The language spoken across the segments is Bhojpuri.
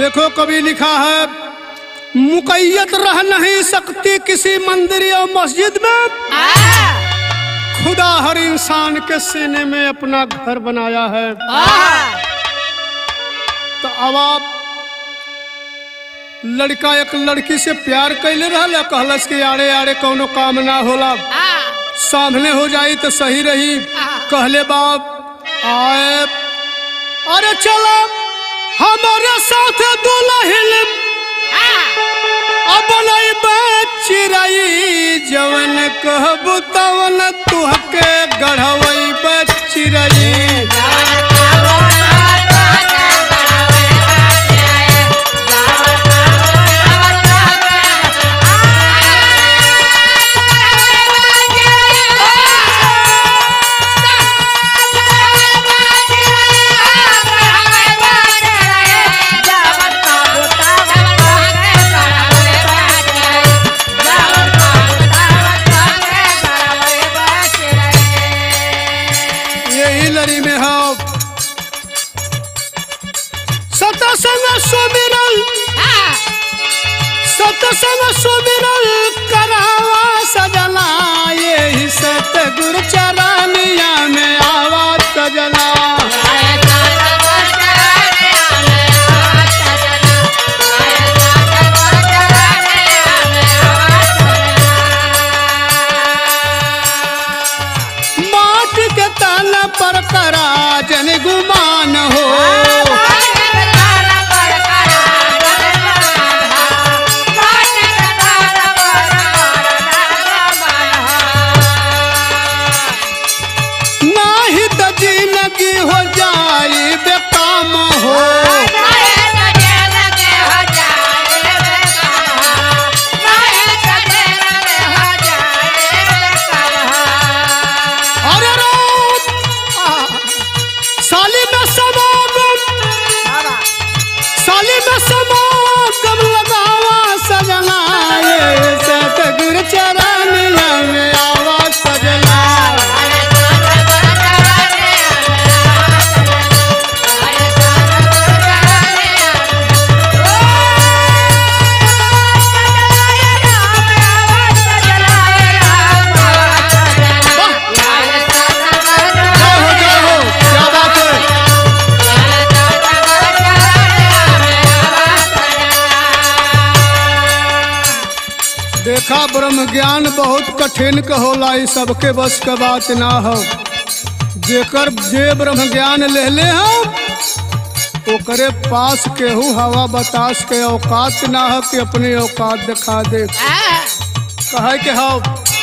देखो कभी लिखा है मुकैयत रह नहीं सकती किसी मंदिर या मस्जिद में खुदा हर इंसान के सीने में अपना घर बनाया है तो अब आप लड़का एक लड़की से प्यार कैले रहल कहलस कि आड़े आड़े कोनो काम ना होला सामने हो जाई तो सही रही कहले बाप आए अरे चलो हमारे साथ दुल्हन अब नहीं चिरई जवन कहबू तवन तुहके गढ़वई चिरई यही लड़ी में हो सतसंग सुमिरल सतसंग सुमिरल करावा सजना यही सतगुरु चरानिया में आवा सजना माटी के तन पर करा जन गुमान हो नाही तो जिंदगी हो जाई बेकाम हो अरे राम साली में समागम साली में समागम लगावा सजना ये सतगुरु चरणिया में आवा सजना जय हो जय हो क्या बात है देखा ब्रह्म ज्ञान बहुत कठिन का होला ई सबके बस का बात ना हो जेकर जे ब्रह्म ज्ञान ले ले हम ओकरे पास केहू हवा बतास के औकात ना हो कि अपनी औकात दिखा दे कहे के हो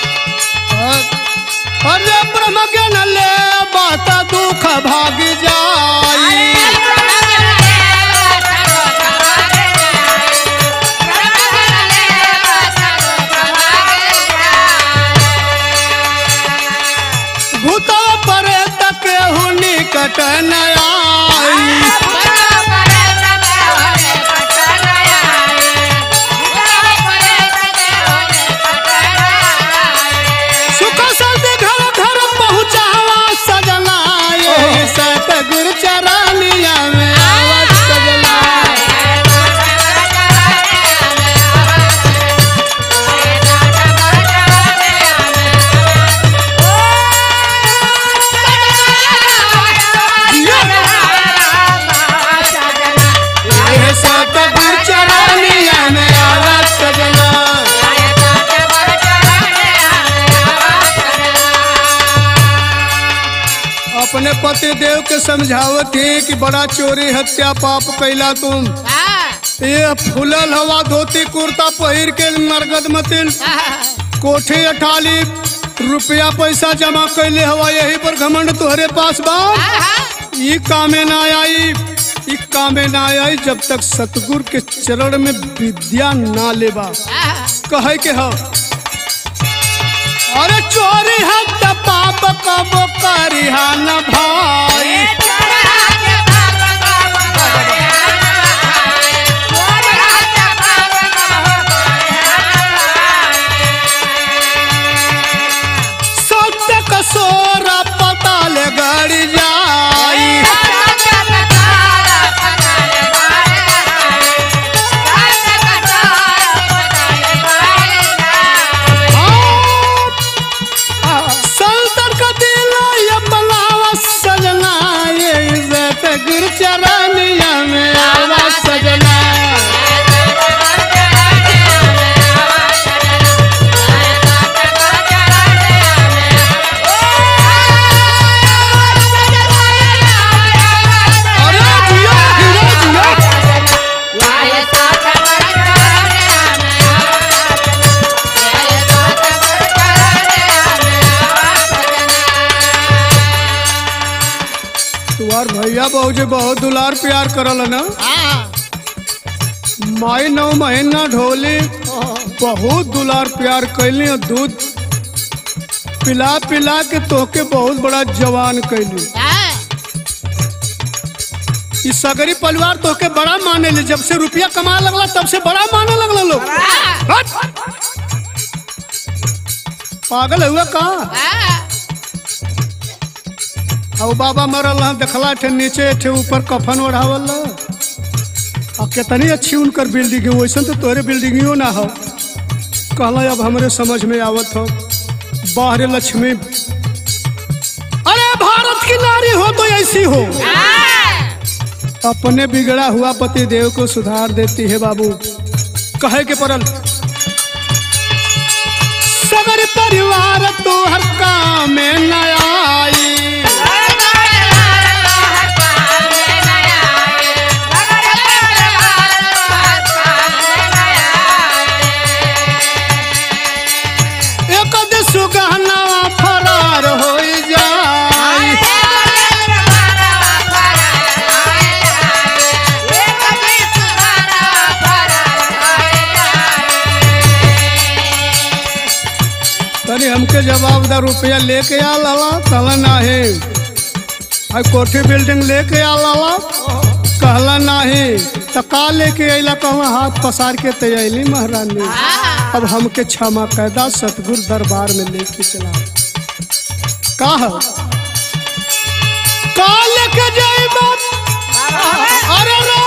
अरे ब्रह्म ज्ञान ले बात दुख भाग जाई भूत परे तक हुनी कट न आई सुख शांति घर घर पहुँचावा सजना ये सतगुरु चरानिया में आवा सजना ये सतगुरु चरानिया में आवा सजना अपने पति देव के समझावत ही कि बड़ा चोरी हत्या पाप कैला तुम ये फूलल हवा धोती कुर्ता पहिर के मरगद मतिन कोठी अठाली रुपया पैसा जमा कैले हवा यही पर घमंड तुहरे पास बा ई कामे ना आई ई कामे ना आई जब तक सतगुरु के चरण में विद्या ना लेबा कहे के हो अरे चोरी हत्या पाप कब करिहा न भाई सत्य कसोरा पताल गड़ जाई बहू जे बहुत दुलार प्यार करल ना माई नौ महीना ढोली बहुत दुलार प्यार कैली और दूध पिला पिला के तोहके बहुत बड़ा जवान कैली ई सगरी परिवार तोहके बड़ा माने ले जब से रुपया कमा लगला तब से बड़ा माने लगला लोग हट! पागल हुआ कहा अब बाबा मरल हं, देखला थे नीचे थे ऊपर कफन ओढ़ावल आ कितनी अच्छी उनकर बिल्डिंग है वैसन तो तोरे बिल्डिंगियो ना हो कहला अब हमरे समझ में आवत हो बाहरे लक्ष्मी अरे भारत की नारी हो तो ऐसी हो अपने बिगड़ा हुआ पति देव को सुधार देती है बाबू कहे के परल सगर परिवार तो हर काम में न आई एक सुगहना फरार हो जाए तनी हमके जवाब दा रुपया लेके आ लाला कहला नाही आई कोठी बिल्डिंग लेके आ लाला कहला नाही त का लेके अइला कहवा हाथ पसार के ते अइली महारानी अब हमके क्षमा कैदा सतगुरु दरबार में लेके चला का है का लेके जाई बाप अरे रे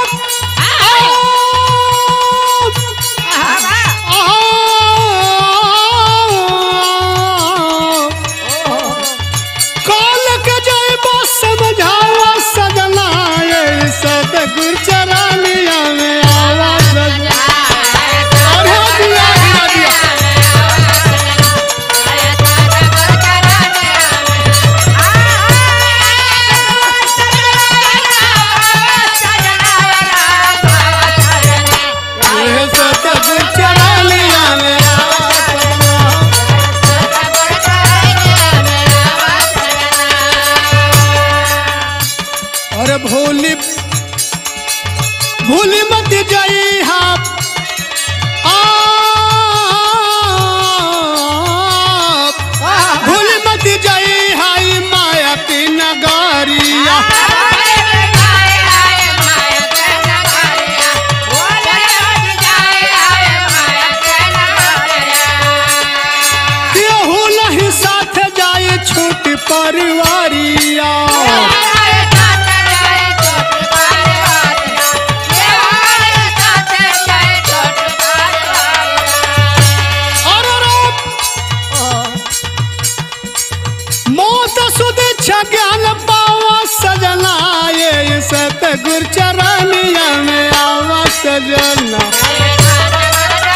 काल के जाए बस समझावा सजना ये सतगुर चरानिया में आवा सजना अरे दिया दिया दिया ये सतगुर चरानिया में आवा सजना अरे भोली भूली मत जाई आप आप भूली मत जाई हाई माया की नगारिया केहू नहीं साथ जाए छोटी परिवारिया अरे रे मौत सुध ज्ञान पावा सजना ये सतगुर चरनिया में आवा सजना